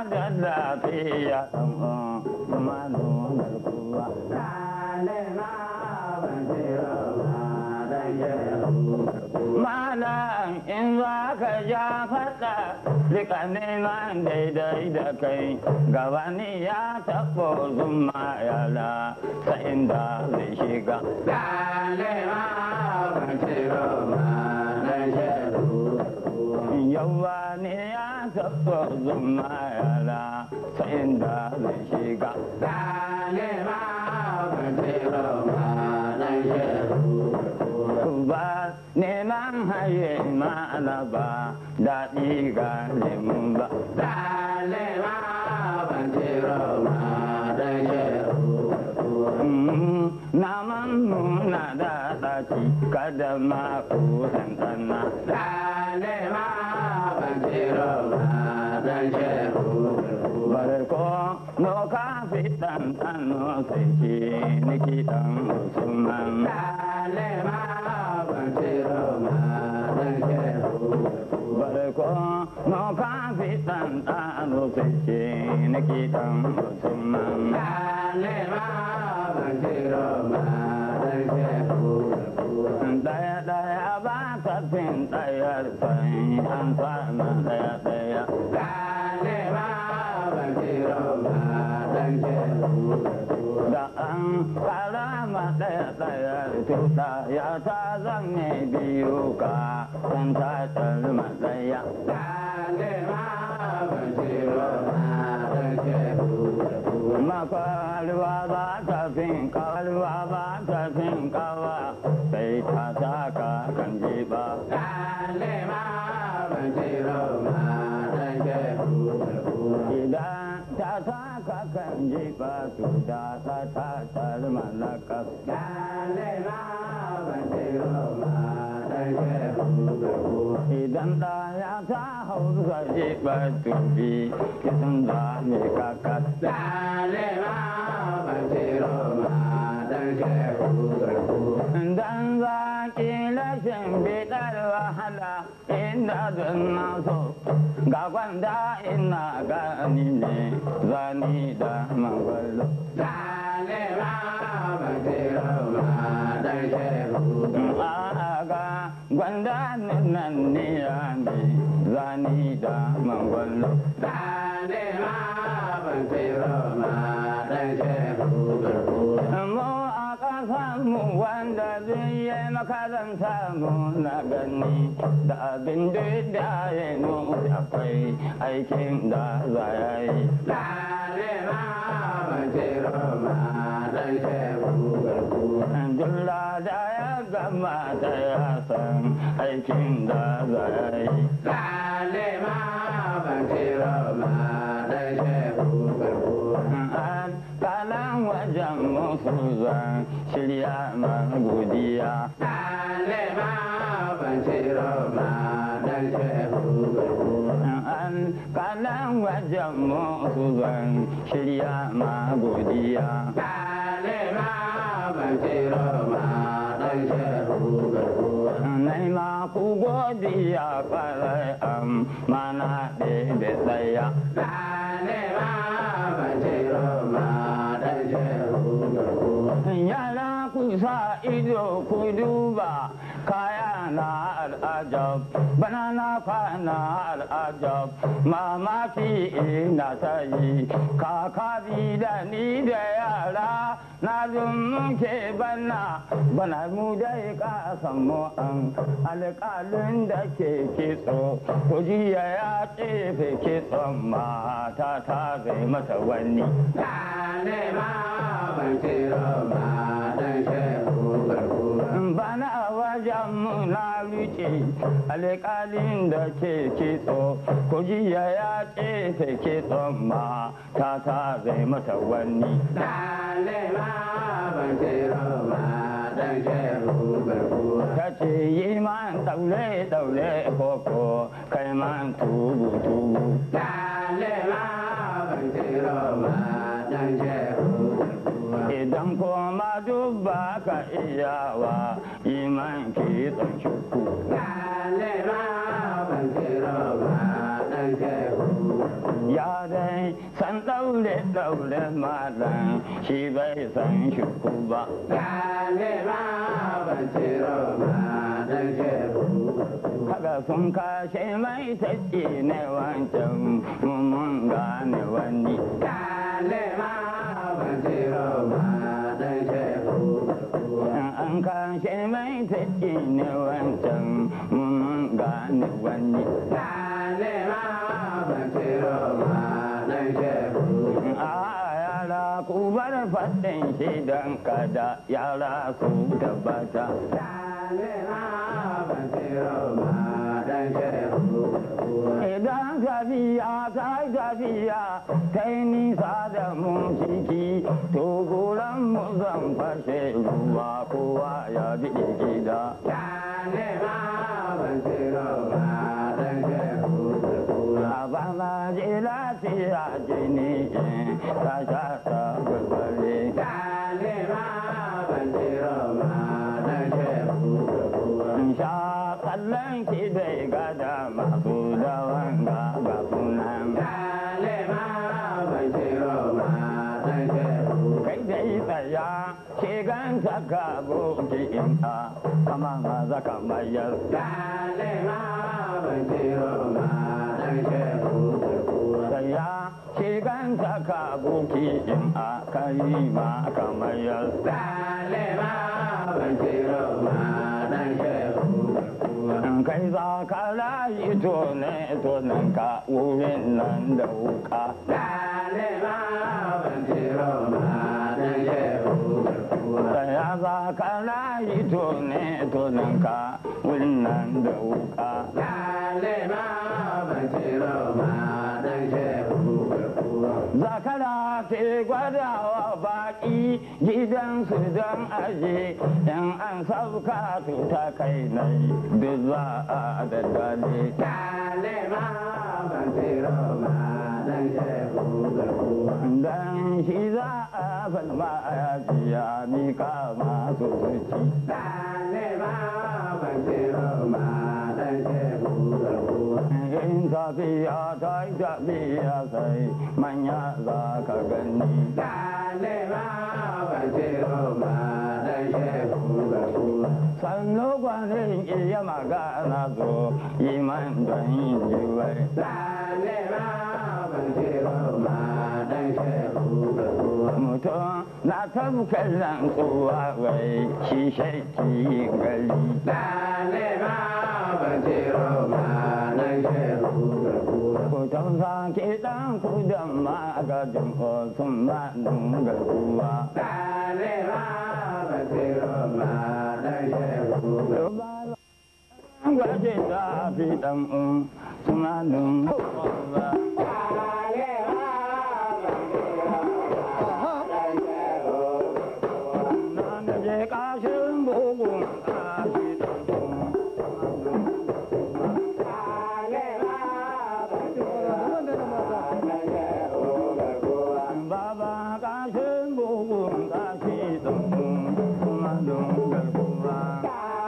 da lafiya ɗan uwan kuma nunar kuwa. Malam in za ka ja faɗa rika neman daidai da kai gabani ya taɓo zuma yala ta inda zai shiga. Yawa ne ya taɓo zuma yala ta inda zai shiga. ba neman haye ma'ana ba daɗi ga lemun ba. Naman nuna da ɗaci kada ma ku tantana. Barko no ka fi ɗanɗano sai ke niki ɗan Usman. Barko no ka fi ɗanɗano sai ke niki ɗan Usman. Daya daya ba ta fin ɗayar sai an sama daya daya. Da an karama ɗaya ɗaya tuta ya ta zanne biyu ka san ta tarma ɗaya. Makwalwa ba ta fin kawalwa ba ta fin kawa sai ta saka kan jiba. Idan ta saka kan jiba su da ta ta tarma na kasa. Idan da ya ta hau zuwa jiba tubi kisan da mai kakas. Dan zaki rashin bidar wahala inda don naso ga gwanda ina gani ne zani da mangwalo. Aga gwanda nan ne ya ne zani da mangwalo. Mu a ƙasanmu wanda zai yi makaranta mu na gani da abin da ya nuna akwai aikin da za ya yi. Dulla da ya gama da ya san aikin da za ya yi. An kalan wajen musu zan shirya man godiya. An kalan wajen musu zan shirya ma godiya. Nai ma ku godiya kwarai am mana ɗebe tsaya. Yara ku sa ido ku duba kaya na al'ajab bana na kwana al'ajab mamaki ina sayi kaka bi da ni da yara na muke bana bana mu dai ka samu an alƙalin da ke kitso ku jiya ya tsefe kitson mata ta zai mata wani bana a wajen na rike alƙalin da ke kitso ku jiya ya tsefe kitson mata ta zai mata wani ta ce yi man daure daure koko kai man tubu tubu idan kuma dubba ka iyawa yi man kitson shuku ya ya dai san daure daure malam shi bai san shuku ba haka sun kashe mai taƙi ne wancan mun gane wani an kashe mai taƙi ne wancan mun gane wani a yara ku bar faɗin shi don kada yara su tabbata idan tafiya ta yi tafiya ta yi nisa da mun ciki to goron mu zan fashe ruwa kowa ya bi gida a bana je lafiya jini ta sha ta gulbare sha kallon ki dai gada masu dawan ga ga sunan kai dai tsaya ke gan saka boki in a kama ma zaka mayar tsaya ke gan saka boki in a kai ma kamar yar in kai za ka rayu to ne to nan ka wurin nan da wuka tsaya za ka rayu to ne to nan ka wurin nan da wuka zakara ke gwadawa baki gidansu don aje in an sauka to ta kai nai duk za a daddale dan shi za a falma a yaji ya mika masu zuci in tafiya ta yi tafiya sai manya za ka gani sannu gwanin iya magana zo yi man don yin jiwai mutum na tabbatar rantsuwa wai shi shaiki gari Kutan sake ɗan kudan magajin sun ma nunga ruwa. Gwaje da fi ɗan un suna nunga ruwa. Na je ƙashin bugun ƙashi ɗan un. Baba kashin bugun kashi ɗan kuma don garkuwa.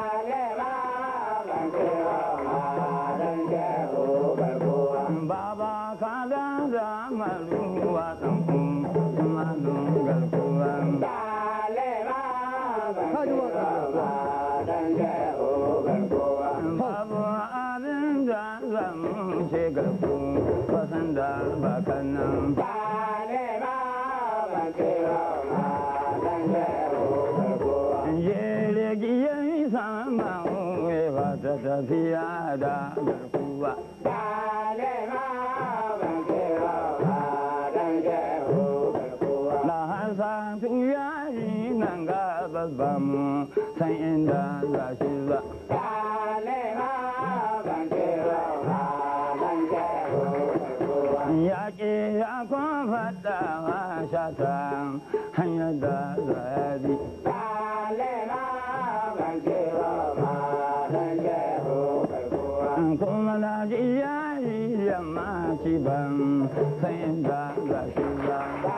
Baba ka da da maruwa ɗan kuma don garkuwa. Babu abin da zamu ce garku wasan da bakan nan. Jirgin sama ba ta tafiya da garkuwa. Na hasa tuya yi nan ga babban san inda za shi ba. Yaƙi ya kuma faɗa shata hanyar da za ya bi. kuma na ji yayi yamma ci ban san inda za shi ba.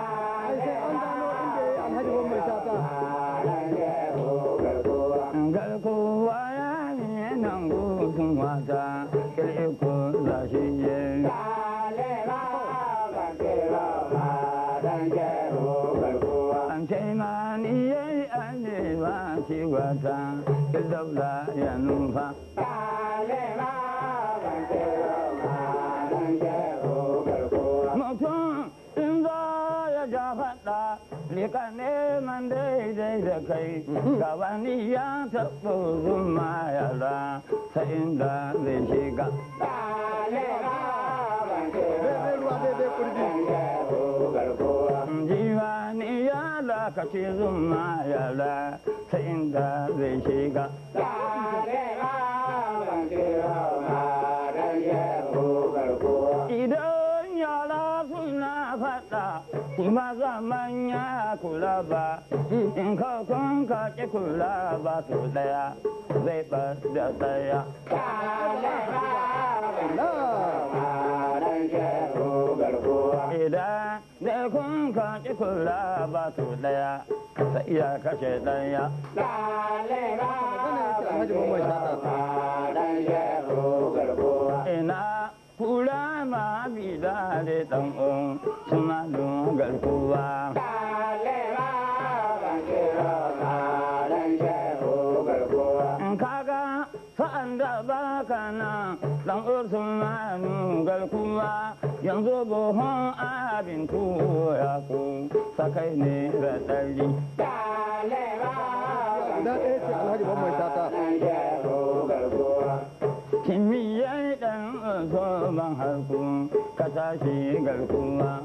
Garkuwa ya yi nan gudun wata, kirko za shi je. an ce ma ni yayi arewa ce wata daula ya nufa mutum in za ya ja faɗa lika neman daidai da kai gabani ya taɓa zuma yara ta inda zai shiga jiwani ya lakaci zuma yara ta inda zai shiga idan yara suna faɗa kuma zaman ya kula ba in ka kun ka ki kula ba su daya zai ba da daya idan da kun ka ki kula ba su daya sai iya kashe daya ina kula ma bi da da dan un suna don garkuwa in kaga sa'an da baka nan dan usmanu garkuwa yanzu buhun abin tuya ku sakai ne da ɗari Guda ɗaya ce Alhaji Mamman Shata. kimiyyar ɗan usman harku ka tashi garkuwa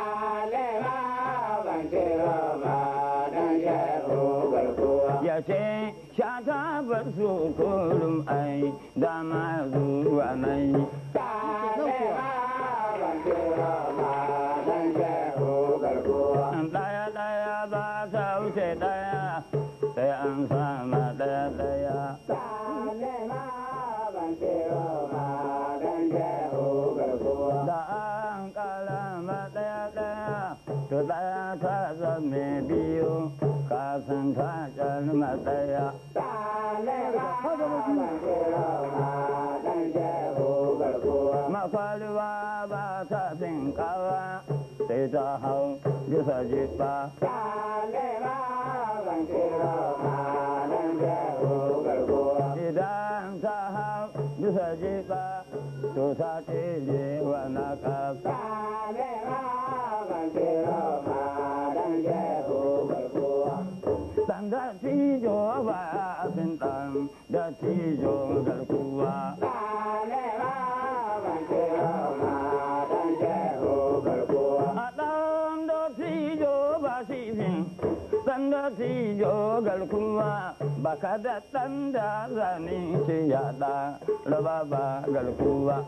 ya ce shata ba su kurum ai dama zuwa nai ɗaya ɗaya ba ta wuce ɗaya sai an sama ɗaya ɗaya da an kalama ɗaya ɗaya to ɗaya ta zame biyu kasan ta calma ɗaya makwalwa ba ta fin kawa sai ta hau bisa jiba idan ta hau bisa jiba to ta tsere wa na kasa dan da tijo ba abin dan da tijo garkuwa a dan da tijo ba shi fin dan da tijo garkuwa baka da dan da zane ce yada raba ba garkuwa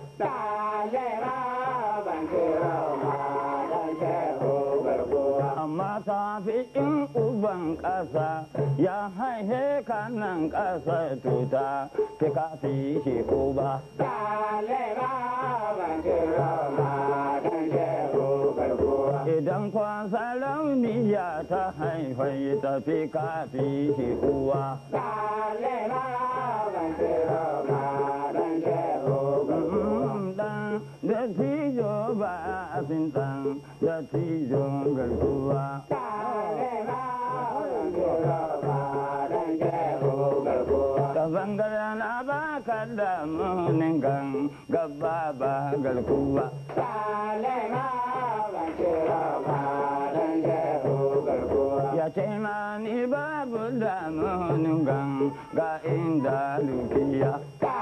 amma ta fi in uban ƙasa ya haihe kanan ƙasa tuta fi ka fi shi uba idan kwasa rauniya ta haifai ta fi ka fi shi uwa dan da tijo ba a fin dan da tijo garkuwa ta bangaren a baka da munin gan gaba ba garkuwa ya ce ma ni babu da munin gan ga inda dukiya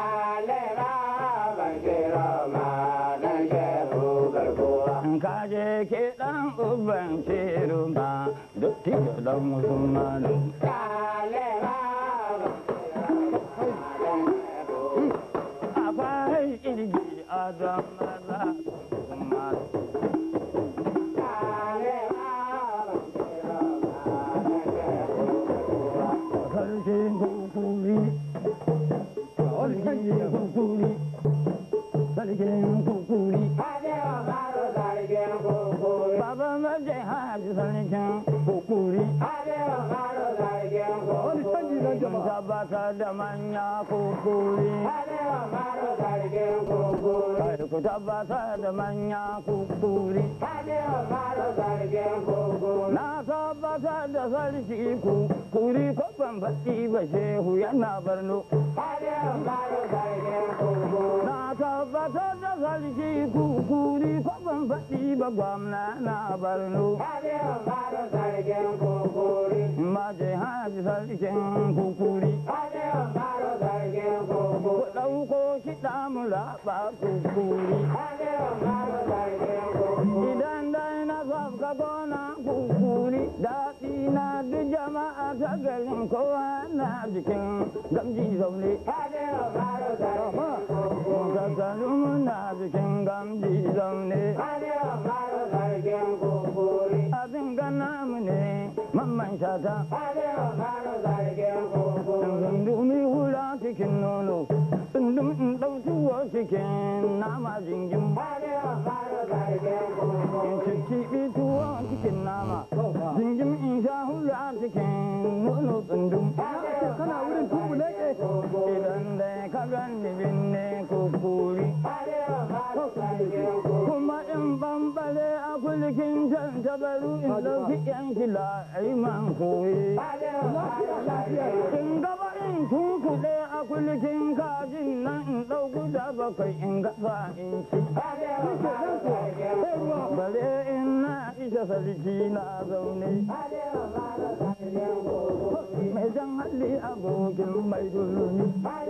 ka je ke dan uban shiru ma duk tiyo dan musulmanu akwai kirgi a don maza kuma sarkin kukuri sarkin kukuri sarkin kukuri baba maje haji sarkin kukuri Wani canji na sauran Mun jama'a tabbatar da manya kukuri. Kai ku tabbatar da manya kukuri. Na tabbatar da sarki kukuri ko ban faɗi ba shehu yana barno. Na tabbatar da sarki kukuri ko ban faɗi ba gwamna na barno. Maje haji sarkin kukuri. Ku ɗauko kiɗa mu raɓa kukuri. Idan dai na sabka gona kukuri daɗi na duk jama'a ta garin kowa na jikin gamji zaune. Kakkalu muna jikin gamji zaune. Abin gana mu ne mamman shata. Zundumi hula cikin nono. Zundum in ɗauki cikin nama jingin. In cicciɓi tuwo cikin nama. Jingim in sha hula cikin nono tsundum. kana wurin tubu ne ke Idan dai ka gani binne kukuri. Kuma in bambare a kulkin can tabaru in ɗauki yan shila a yi man koyi. In gaba in tunkuɗe a kulkin kajin nan in ɗauku da bakwai in gasa in ci. Bare in na isa sarki na zaune. Mai jan hali abokin mai dulmi.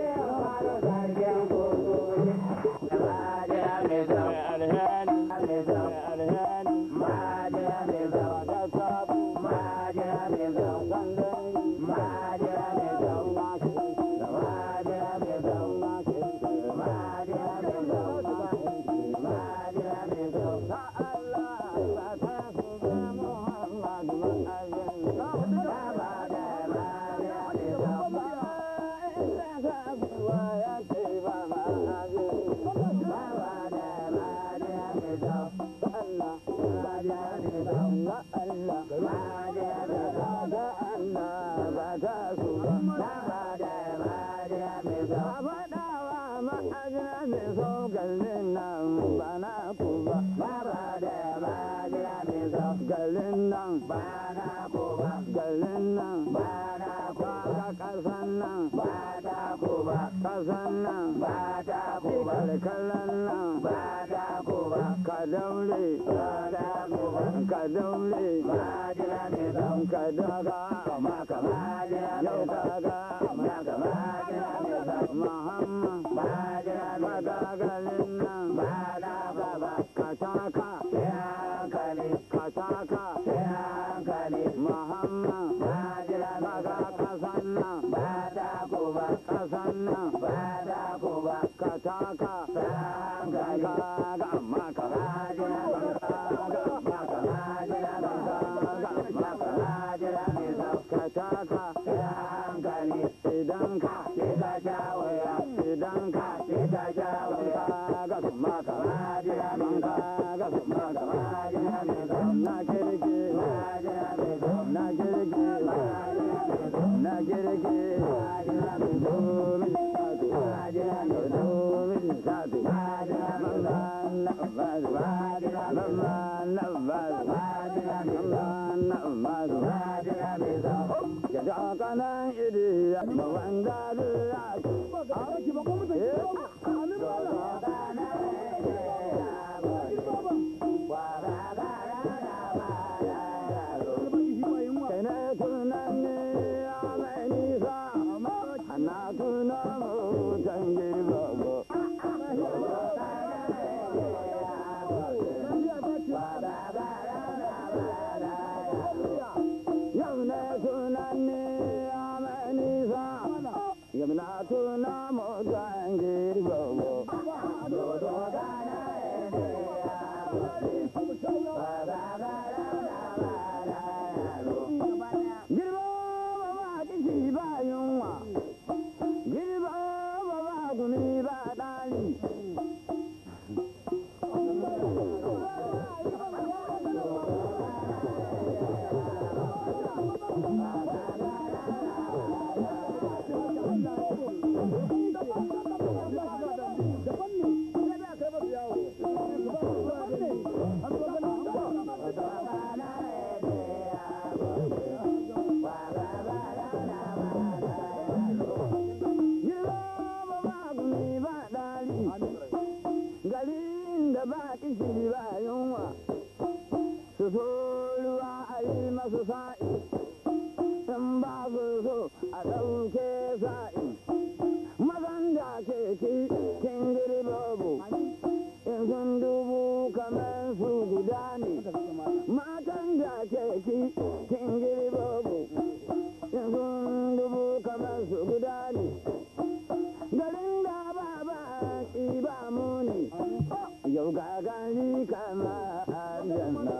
Galin nan ba na ko ba, galin nan ba na ko ba, kasan nan ba ta ko ba, kasan nan ba ta ko ba, kalkalan nan ba ta ko ba, ka daure ba ta ko ba, ka daure ba jira ne zan ka daga kama kama jira yau ka ga kama kama jira ne zan Muhammad ba jira ne zan galin nan ba na ba ba ka taka hankali ka taka hankali Muhammad ba jira ne zan kasan nan ba ta ko ba kasan nan ba ta ko ba ka taka hankali ka ga amma ka ba jira ne zan ga amma ka ba jira ne zan ga amma ka ba jira ne zan ka taka hankali idan ka ke ka jawaya idan ka ke ka jawaya ga amma ka ba jira ne zan ga amma ka ba jira ne zan na kirki na kirki na kirki domin satu domin satu kanan iri ya mawanda da ya a ki ba gwamnati ke ba amin ba Kene tunan ne ya mai nisa, ana tuna mutan girgaba. Yau ne tunan ne ya mai nisa, yau na tuna mutan girgaba. sa'i in ba su so a ɗauke sa'i mazan da ke ci kin girbobo in sun dubu kamar su guda ne matan da ke ci kin girbobo in sun dubu kamar su guda ne garin da ba ba ki ba muni yau ga gani kama aljanna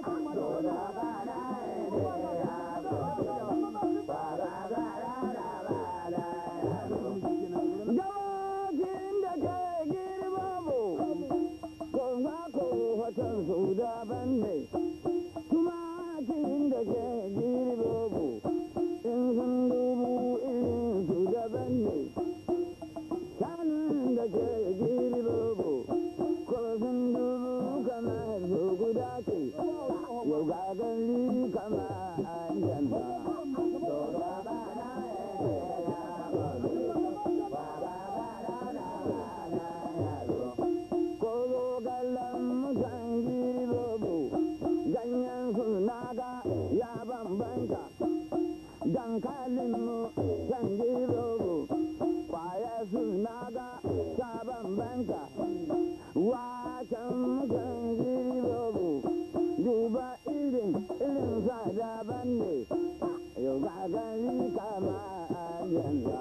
Gawakin da ke girbobo Konga ko watan su daban ne, tumakin da ke girbobo, in sun dubu irin su daban ne. Shanun da ke girbobo, ko sun dubu kamar su guda ce, yau ga gari kama aljanna. Kogo galan mutan girbobo, ganyen su naga ya bambanta. Dankalin mu can girbobo, kwaya su naga ta bambanta. Wacan mutan girbobo, duba irin irin sa daban ne. Yau ga gari kama aljanna.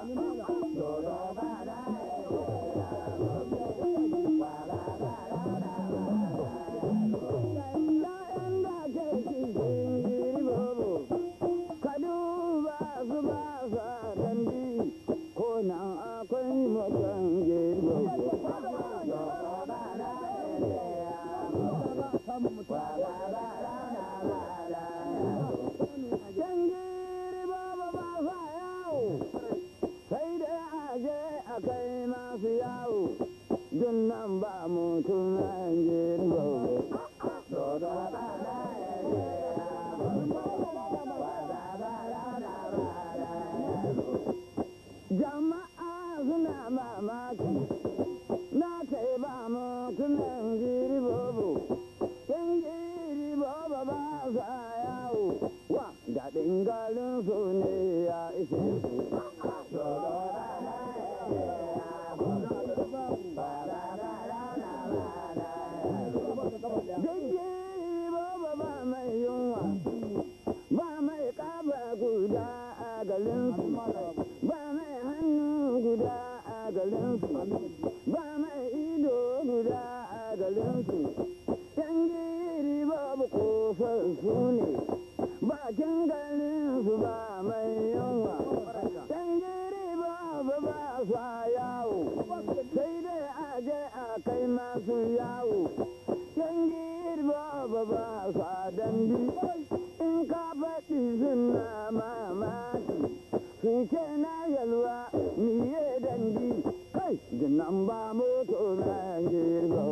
Ya'yan da ke cikin girbobo, ka duba su ba sa dandi, ko nan akwai mutan girbobo. Can girbobo ba sa yawo, sai dai aje a kai masu yawo, dun nan ba mutum girbobo. Jama'a suna mamaki, na kai ba mutumin girbobo, yan girbobo ba sa yawo, wa daɗin garin su ne ya ishe su. Jirgi ba ba mai yunwa, ba mai ƙaba guda a garinsu, ba mai hannu guda a garinsu, ba mai ido guda a garinsu. Yan giri babu kosassu ne, bakin garinsu ba mai yunwa. Yan giri babu ba sa yawo, sai dai a je a kai masu yawo. Yan girba ba ba sa dandi in ka faɗi suna mamaki sun ce na yalwa miye dandi kai jinan ba moto na girba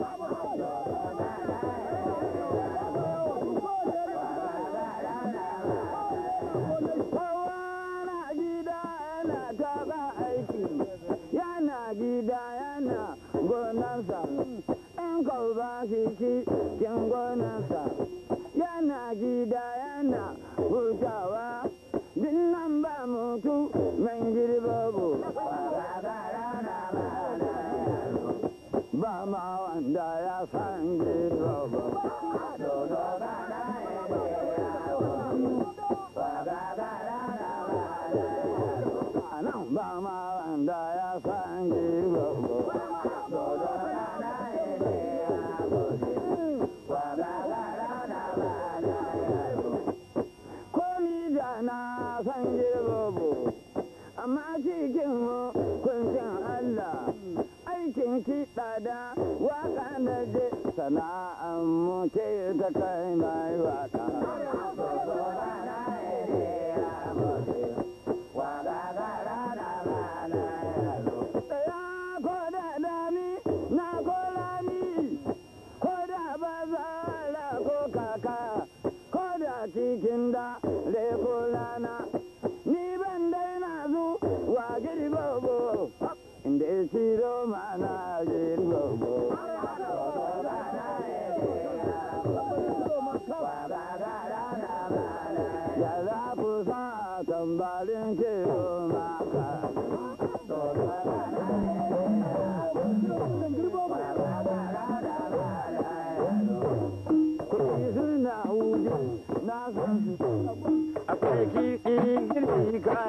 Kowa na gida yana taɓa aiki yana gida yana gonarsa in kau ba shi cikin gonarsa yana gida yana hutawa dinnan ba mutu mai girbabu ba ma wanda ya san girbabu nan ba ma wanda ya san girbabu ko ni da na san girbobo amma cikin hukuncin Allah aikin kiɗa da waka da je sana'an mu ce ta kai mai waka. Ya ko da dami na ko lami ko da bazara ko kaka ko da cikin da ko rana ni ban daina zu wa girbobo inda ya ciro mana girbobo.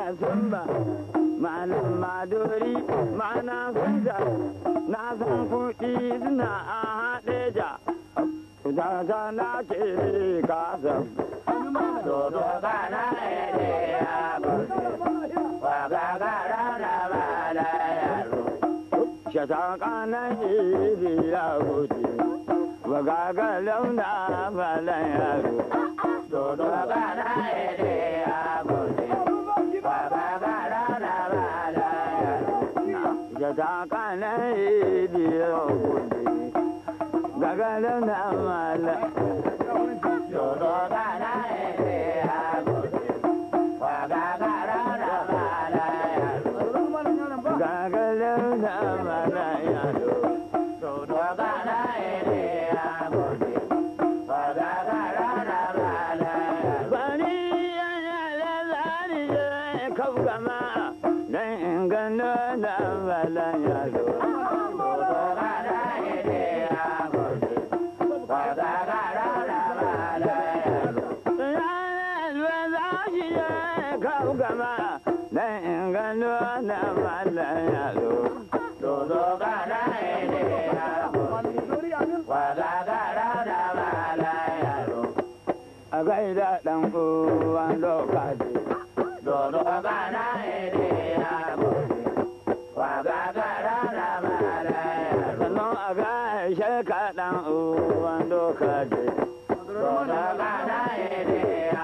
sumba malam maduri mana sunja na san kuɗi suna a haɗe ja Jaja na ke kasa Dodo kana ede ya gode Waga gara na bala yaro Shata kana ede ya gode Waga ga launa bala yaro Dodo kana ede ya gode Waga gara na bala yaro Shata kana ede ya gode gagara na mala dodo gana ede agode wa gagara na mala gagara na mala yalo dodo gana ede agode wa gagara na mala bani yana lalani je kafgama dan ingano na mala yalo dodo gana ede agode gama dan ingano na malan yalo dodo gana ede ya wada gara da malan yalo a gaida dan uwan lokaci dodo gana ede ya wada gara da malan yalo sannan a gaishe ka dan uwan lokaci dodo gana ede ya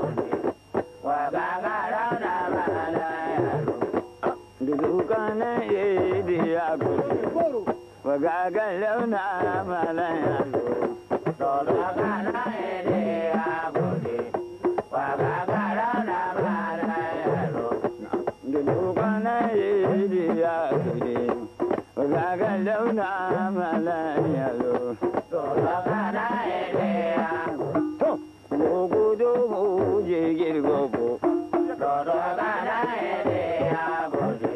Dudukana yedi ya gudu, wagaga launa malan yalo. Dudukana yedi ya gudu, wagaga launa malan yalo. Dudukana yedi ya gudu, wagaga launa malan yalo. Dudukana yedi ya gudu. Gogo mu je girgogo. Dudukana yedi ya gudu.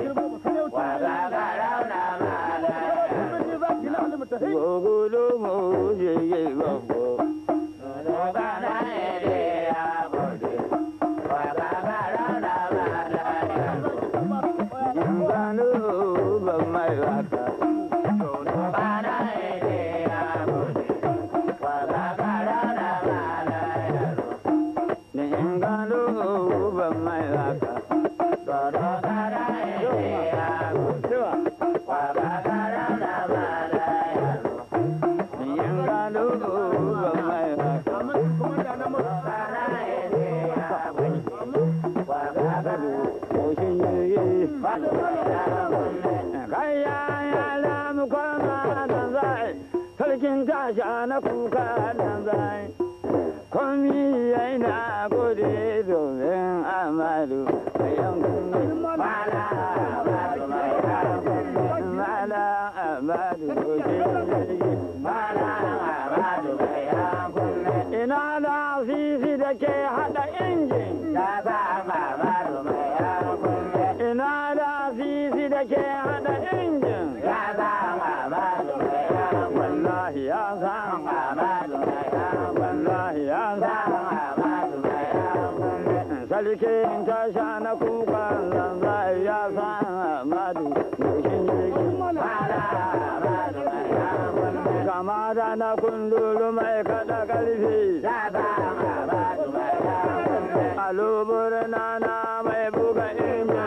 Gogolo mo je ye gogo. Gana ere agode. Wagagara na bala yalo. Jingano ba mai waka. Gana ere agode. Wagagara na bala yalo. Jingano ba mai waka. Gana ere agode. Wagagara na bala yalo. Jingano ba mai waka. Sarkin tasha na kuka nan zai, komi yana gode domin amadu a yankun mala amadu mai yankun mala amadu gode mala amadu mai yankun ina da sisi da ke hada injin ya sa amadu mai yankun ina da sisi da ke hada injin ya sa amadu mai yankun wallahi ya sa amadu mai yankun wallahi ya sa amadu mai yankun sarkin tasha na kuka zanzai ya sa amadu goshin jirgin mala amadu mai yankun kama da na kundulu mai kada karfi alubur na na mai buga injin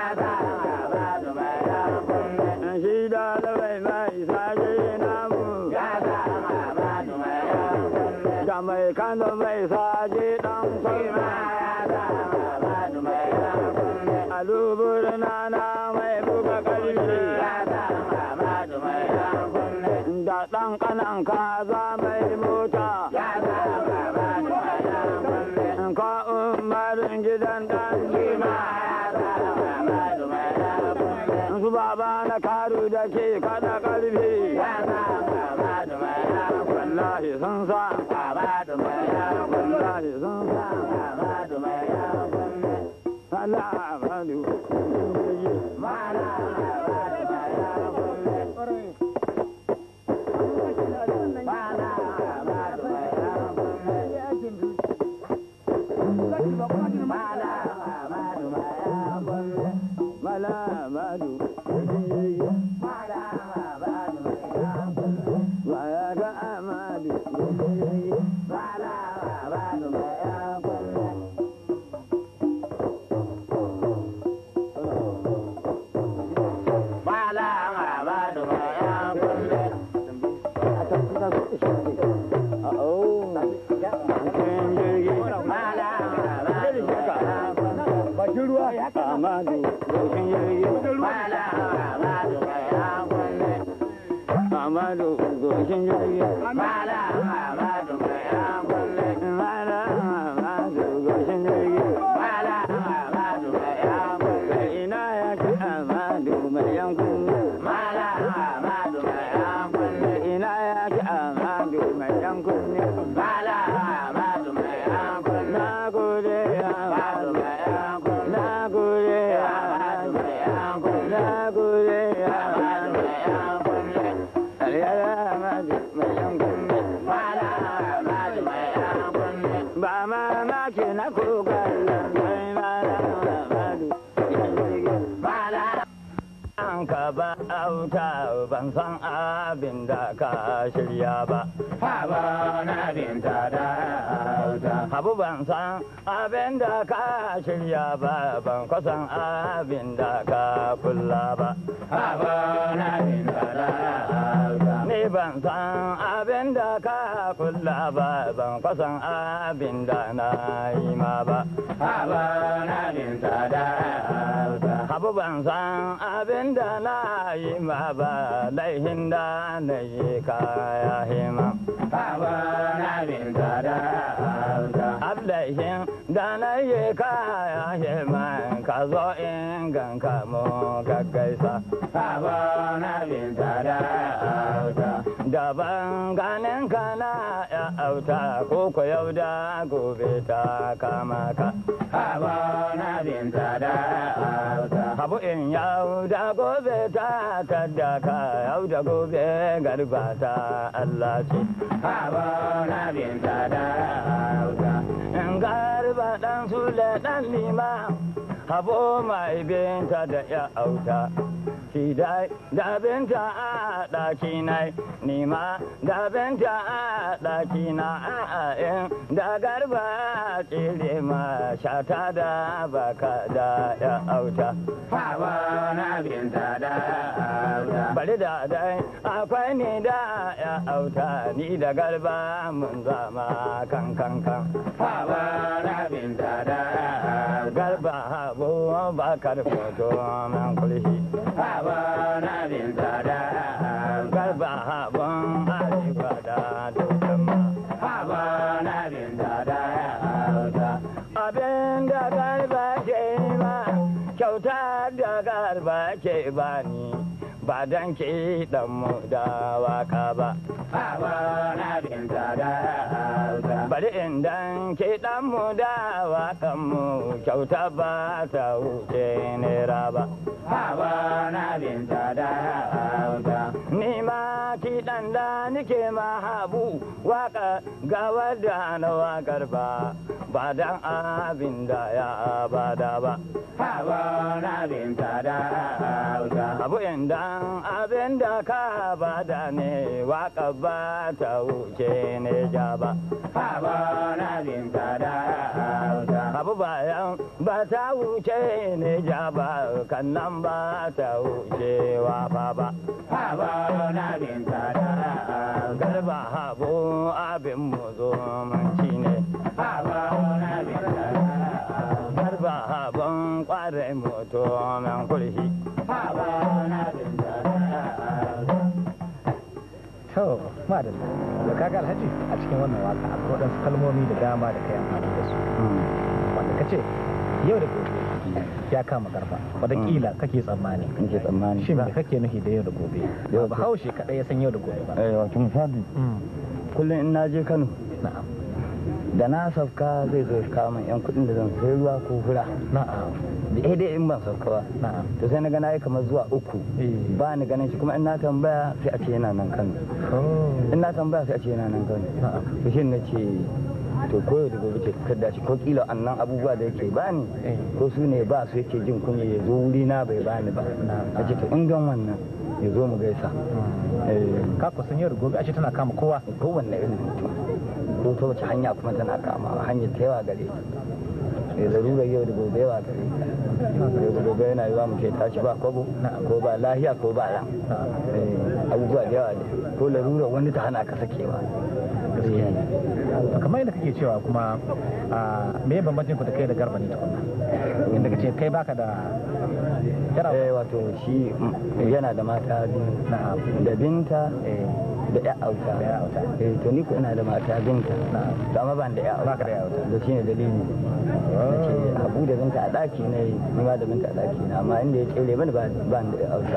shi da labai mai saje namu da mai kano mai saje dan kwalma alubur na na mai buga karfi da ɗan ƙanan kaza mai mota. Ka umarin gidan ɗan jima. Su baba na karu da ke kada ƙarfi. Wallahi sun sa. Wallahi sun sa. Allah Amadu. Mala mala madu sarkin jirgi baya ga amadu sarkin jirgi bakin ruwa Amadu sarkin jirgi Amadu sarkin jirgi Mala Amadu sarkin jirgi ina ya ci Amadu mai yankun ina ya ci Amadu mai yankun na gode Amadu na gode Amadu na gode Amadu Aliyar Amadu mai yankun ba ma ma ke na kokarin mai mala Amadu An ka ba auta ban san abin da ka shirya ba. Habu ban san abin da ka shirya ba, ban kusan abin da ka kulla ba. Ni ban san abin da ka kulla ba, ban kusan abin da na yi ma ba. Habu ban san abin da na yi ma ba, laihin da na yi kaya hima. Ablaishin da na yi kaya hima, ka zo in ganka mu gaggaisa. Daban ganin ka na ya auta, ko ko yau da gobe ta kama ka. Habu in yau da gobe ta tadda ka yau da gobe garba ta Allah ce. In garba dan sule dan lima habo mai binta da ya auta. Shi dai da binta a ɗaki nai, nima da binta a ɗaki na a in da garba tsire ma shata da baka da ya auta. Bari da dai akwai ni da ya auta ni da garba mun zama kan kan kan. Garba habu bakar foto man kulshi. Garba habun arewa da dukkan Abin da garba ke ma kyauta da garba ke bani ba dan ke dan mu da waka ba. Bari in dan ke dan mu da wakan mu kyauta ba ta wuce nera ba. Ni ma ki dan da nike ma habu waka ga wadda na wakar ba ba dan abin da ya bada ba. Abu indan abin da ka bada ne waka ba ta wuce ne ja ba. Abu bayan ba ta wuce ne ja ba kan nan ba ta wuce wafa ba. Garba habu abin mu zo manci ne. Garba habun kwarai moto man kulshi. to madalla da kaga alhaji a cikin wannan waka akwai waɗansu kalmomi da dama da kai amfani da su wanda ka ce yau da gobe ya kama garba wataƙila kake tsammani In ke tsammani. shin me kake nufi da yau da gobe Yau ba da- haushe kaɗai ya san yau da gobe ba Eh, wato misali Mm, kullum in na je Kano na'am da na sauka zai zo kawo min yan kuɗin da zan sayi ruwa ko fura. na'am Da eh dai in ban sauka ba. na'am To sai na ga na yi kamar zuwa uku. Eh. Ba ni ganin shi kuma in na tambaya sai a ce yana nan Kano. Oh, In na tambaya sai a ce yana nan Kano. na'am To shi na ce to ko da gobe ce kada shi ko kila annan abubuwa da yake bani Eh. ko su ne ba su yake jin kunya ya zo wuri na bai bani ba a ce to in gan wannan ya zo mu gaisa Eh, ka kusan yau da gobe ashe tana kama kowa kowanne irin mutum ko ta wace hanya kuma tana kama hanyar ta yawa gare ta eh larurar yau da gobe yawa gare ta yau da gobe yana yiwa mu ke tashi ba kwabo ko ba lahiya ko ba ran Eh, abubuwa da yawa ne ko larurar wani ta hana ka sakewa gaskiya ne To kamar yadda kake cewa kuma a me bambancin ku da kai da garba ne tukunna inda kace kai baka da yara eh wato shi mm, yana da mata biyu na'am da binta eh da ya auta Da ya auta. eh to ni ko ina da mata binta Na'am. to amma ban da ya auta Baka da ya auta. da shine dalili nace abu da binta a daki ne ni ma da binta a daki na amma inda ya tsere bani ba ban da ya auta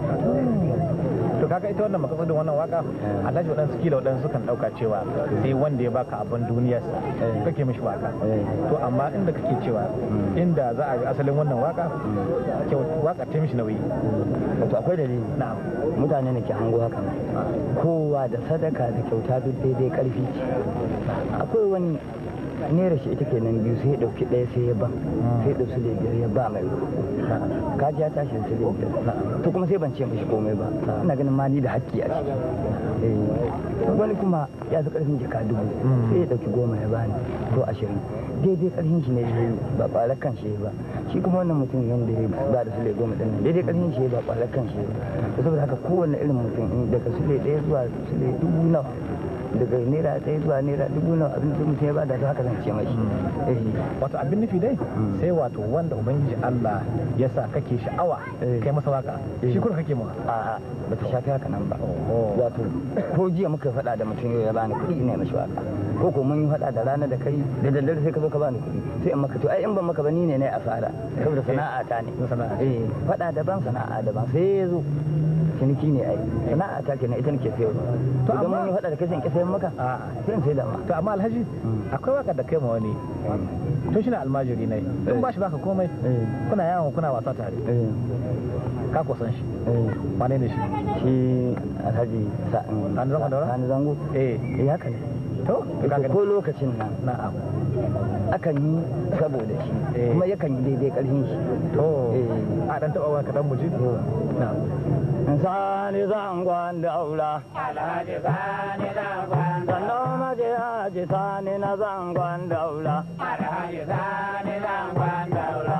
to kaga ita wannan makasudin wannan waka Eh. alhaji waɗansu kila waɗansu kan ɗauka cewa sai wanda ya baka abin duniyarsa Eh. kake mishi waka Eh. to amma inda kake cewa Mm. inda za a yi asalin wannan waka kyau waka ta mishi nauyi wato akwai dalili na'am mutane ne ke hango haka nan. kowa da sadaka da kyauta duk daidai karfi ce akwai wani naira shi ita kenan biyu sai ya dauki ɗaya sai ya ba sai ya dauki sule biyar ya ba mai kaji ya tashi da sule biyar to kuma sai ban ce mishi komai ba ina ganin ma ni da haƙƙi a ciki Eh, wani kuma ya fi ƙarfin jaka dubu sai ya dauki goma ya bani ko ashirin daidai ƙarfin shi ne ya yi ba ƙwarar kan shi ya yi ba shi kuma wannan mutum yadda ya ba da sule goma ɗin nan daidai ƙarfin shi ya yi ba ƙwarar kan shi ya yi ba saboda haka kowane irin mutum in daga sule ɗaya zuwa sule dubu nawa daga naira ɗaya zuwa naira dubu nawa abin da mutum ya bada to haka zan ce mashi eh wato abin nufi dai Mm. sai wato wanda ubangiji Allah ya sa kake sha'awa Eh. kai masa waka shi kuma kake mawa a'a ba ta shafi haka nan ba Oh. wato ko jiya muka faɗa da mutum yau ya bani kuɗi ne mashi waka ko ko mun yi faɗa da rana da kai da daddare sai ka zo ka bani kuɗi sai in maka to ai in ban maka ba ni ne na asara saboda sana'a ta ne Sana'a. eh faɗa daban sana'a daban sai ya zo ciniki ne ai sana'a ta kenan ita nake sayarwa To idan amma- mun yi faɗa da kai sai in ki sayar maka A'a. sai in sai da ma to amma alhaji Mm. akwai waka da kai ma wani tun shi na almajiri ne Eh. in ba shi baka komai eh kuna yawon kuna wasa tare eh ka kusan shi eh wane ne shi shi alhaji sa'an Sani Zango Daura? Sani zango eh eh haka ne to ka gani ko lokacin nan na'am akan yi saboda shi Eh. kuma yakan yi daidai karfin shi to Eh. a dan taba wani kadan mu ji na'am sani zangon daula alhaji sani zangon sannan maje haji sani na zangon daula alhaji sani zangon daula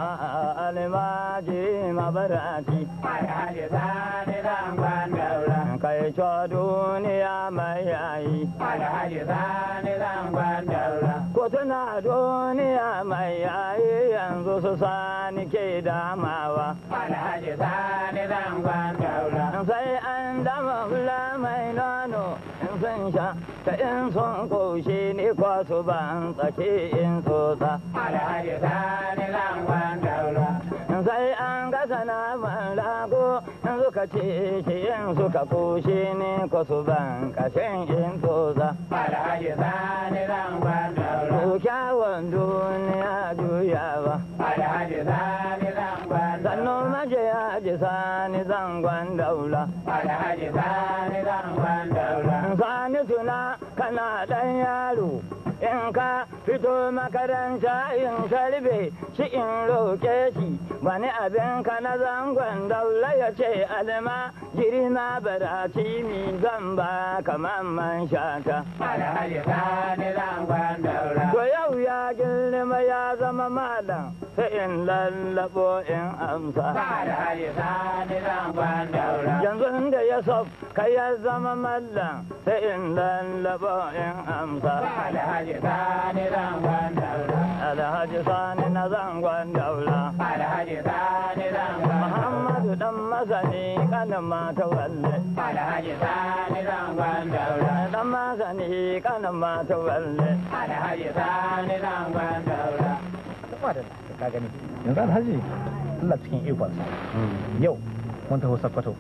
almaji mabarati alhaji sani zangon daula kai co duniya mai yayi alhaji sani zangon daula ko tuna duniya mai yayi yanzu su sani ke damawa alhaji sani zangon daula sai an dama hula mai nono in sun sha ta in sun koshi ni ko su ban tsaki in tsotsa alhaji sani zangon daula sai an gasa naman rago in suka ci shi in suka koshi ni ko su ban kashin in tsotsa alhaji sani zangon daula ko kyawun duniya juyawa alhaji sani zangon sannu maje haji sani zangon daula alhaji sani zangon daula sani tuna kana dan yaro in ka fito makaranta in karbe shi in roke shi wani abin ka na zangon daula ya ce alma jiri na baraci mi zan ba kamar man shata alhaji sani zangon daula to yau ya girma ya zama malam sai in lallabo in amsa alhaji sani zangon daula yanzu inda ya sof ka ya zama mallam sai in lallabo in amsa alhaji sani zangon daula alhaji sani na zangon daula alhaji sani zangon muhammadu dan masani kanin mata walle alhaji sani zangon daula dan masani kanin mata walle alhaji sani zangon daula kuma da ka gani yanzu alhaji Allah cikin ikonsa yau mun taho sakkwato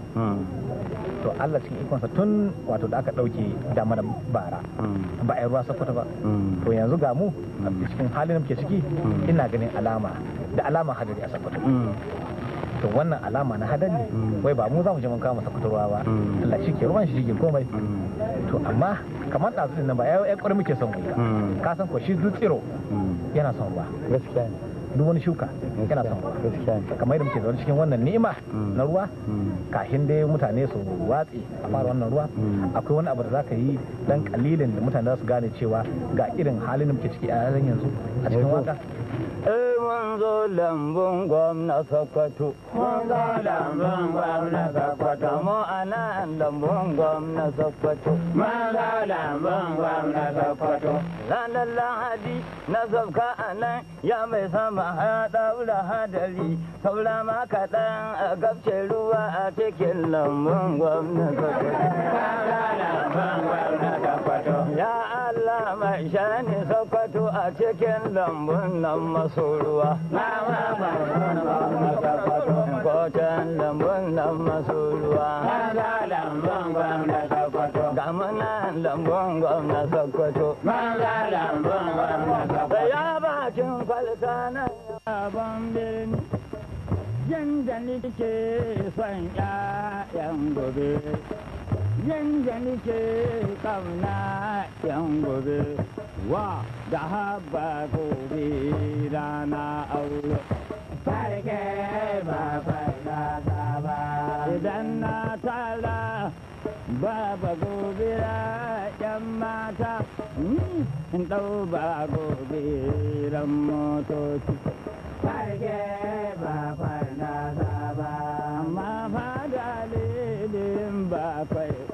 to Allah cikin ikonsa tun wato da aka ɗauke damar bara ba a yi ruwa sakkwato ba to yanzu ga mu a cikin halin da muke ciki ina ganin alama da alama hadari a sakkwato to wannan alama na hadari wai ba mu za mu je mun kawo masa kuturwa ba Allah shi ke ruwan shi shi ke komai to amma kamar ɗazu din nan ba ya ƙwari muke son mu yi ba. ka san ko shi duk tsiro yana son ruwa gaskiya ne duk wani shuka yana son ruwa gaskiya ne kamar yadda muke zaune cikin wannan ni'ima na ruwa kafin dai mutane su watse a fara wannan ruwa akwai wani abu da zaka yi dan kalilin da mutane za su gane cewa ga irin halin da muke ciki a halin yanzu a cikin waka Eh mun zo lambun gwamna Sokoto. Mun zo lambun gwamna Sokoto. Mu ana lambun gwamna Sokoto. Mun zo lambun gwamna Sokoto. Ranar Lahadi na zabka a nan ya mai sama ya daura hadari. Saura ma kaɗan a gabce ruwa a cikin lambun gwamna Sokoto. Mun zo lambun gwamna Sokoto. Ya Allah mai shani Sokoto a cikin lambun nan maso ruwa. Kocin lambun nan maso ruwa. Ga muna lambun gwamna Sokoto. Da ya bakin kwalta na yaban birni. Yanda nike son ƴaƴan gobe. Yanda nike kauna ƴan gobe. Wa da haba gobe rana aure. Farke ba farka ba. Idan na tara baba gobe ƴan mata. ni In ɗau ba gobe ran motoci. Farke ba farka ba. Amma fada lilin ba kwai